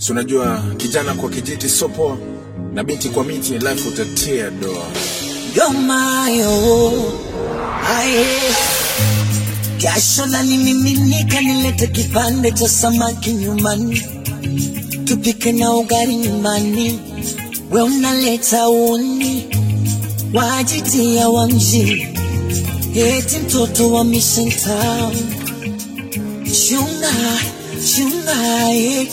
Si unajua kijana kwa kijiti sopo na binti kwa miti, life utatia doa. Yomayo aye, jasho lanimiminika, nilete kipande cha samaki nyumbani, tupike na ugali nyumbani, we unaleta uni wajitia wa mjini, eti mtoto wa Mission Town. Chunga chunga, eh.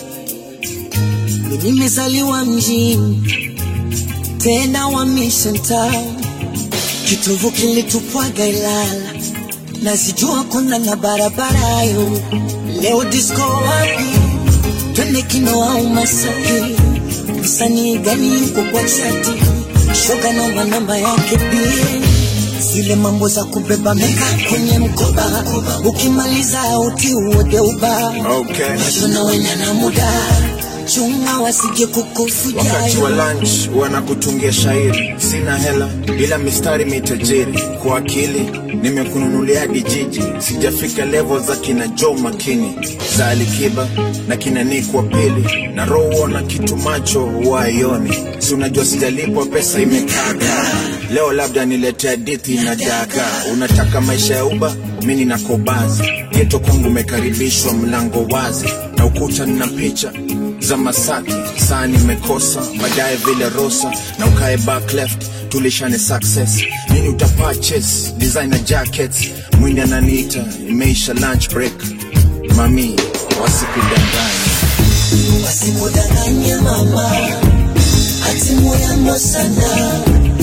Mimi nimezaliwa mjini tena wa Mission Town, kitovu kilitupwaga Ilala, nazijua kona na barabara yo. Leo disco wapi? Twende kino au Masaki? Msanii gani yuko kwa chati? Shoga namba namba yake pia zile mambo za kubeba meka kwenye mkoba, ukimaliza uti uode uba Okay. tunawenya na muda chunga wasije kukufuja Wakati wa lunch wanakutungia shairi, sina hela ila mistari mitajiri. Kwa akili nimekununulia hadi jiji, sijafika level za kina Joe Makini za Alikiba na kina Nick wa pili na roho na kitu macho waioni. Si unajua sijalipwa pesa imekaka, leo labda nilete hadithi na daga. Unataka maisha ya uba, mimi nina kobazi geto kwangu umekaribishwa, mlango wazi na ukuta nina picha za Masaki, saa nimekosa baadaye vile Rosa na ukae back left, tulishane success nini uta purchase designer jackets, mwindi ananiita imeisha lunch break, mami wasikudanganya wasikudanganye mama ati moyamo sana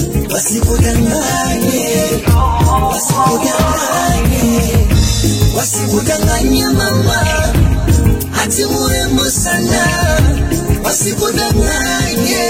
wasikudanganye wasikudanganye wasikudanganye mama ati murembo sana wasikudanganye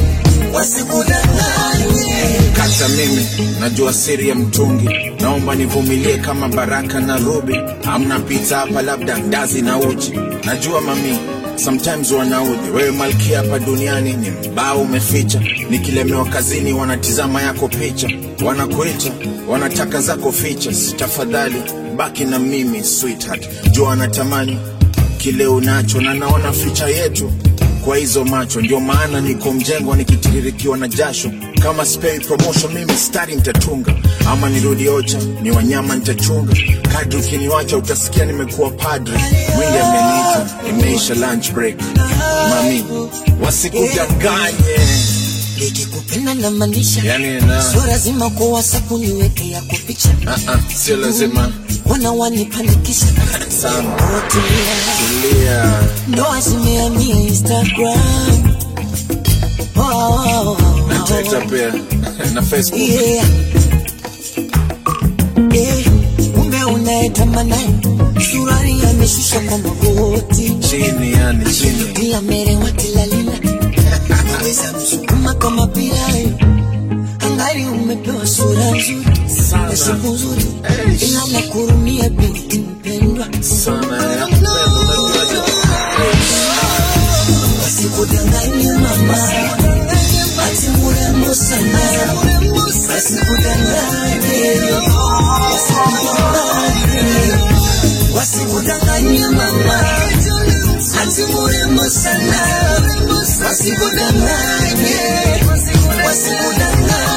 wasikudanganye Kata mimi najua siri ya mtungi, naomba nivumilie kama Baraka na Ruby. Hamna pizza hapa, labda ndazi na uji. Najua mami sometimes wanaudhi wewe malkia hapa duniani ni mbao umeficha. Nikilemewa kazini wanatizama yako picha, wanakuita wanataka zako features. Tafadhali baki na mimi sweetheart, jua wanatamani kile unacho na naona ficha yetu kwa hizo macho, ndio maana niko mjengwa nikitiririkiwa na jasho. Kama spei promotion, mimi stari nitatunga, ama nirudi ocha, ni wanyama nitachunga. Kadri ukiniwacha utasikia nimekuwa padre. Mwingi ameniita, imeisha lunch break. Mami, wasikudanganye. nikikupenda na maanisha Yani na sio lazima kwa WhatsApp niweke yako picha ah, ah, sio lazima wana wanipanikisha sana. Otulia. Tulia, ndoa zimehamia Instagram. Oh, oh, oh, na oh. Twitter pia na Facebook. Yeah. Eh, Kumbe unayetamana surari ameshusha kwa magoti Chini yani chini, bila merewa tilalila weza msukuma kama pirai angali umepewa sura nzuri Sana. na siku nzuri Eish. ila nakurumia binti mpendwa sana ya kupenda, unajuaje? wasikudanganye mama ati murembo sana wasikudanganye wasikudanganye wasikudanganye mama ati murembo sana wasikudanganye wasikudanganye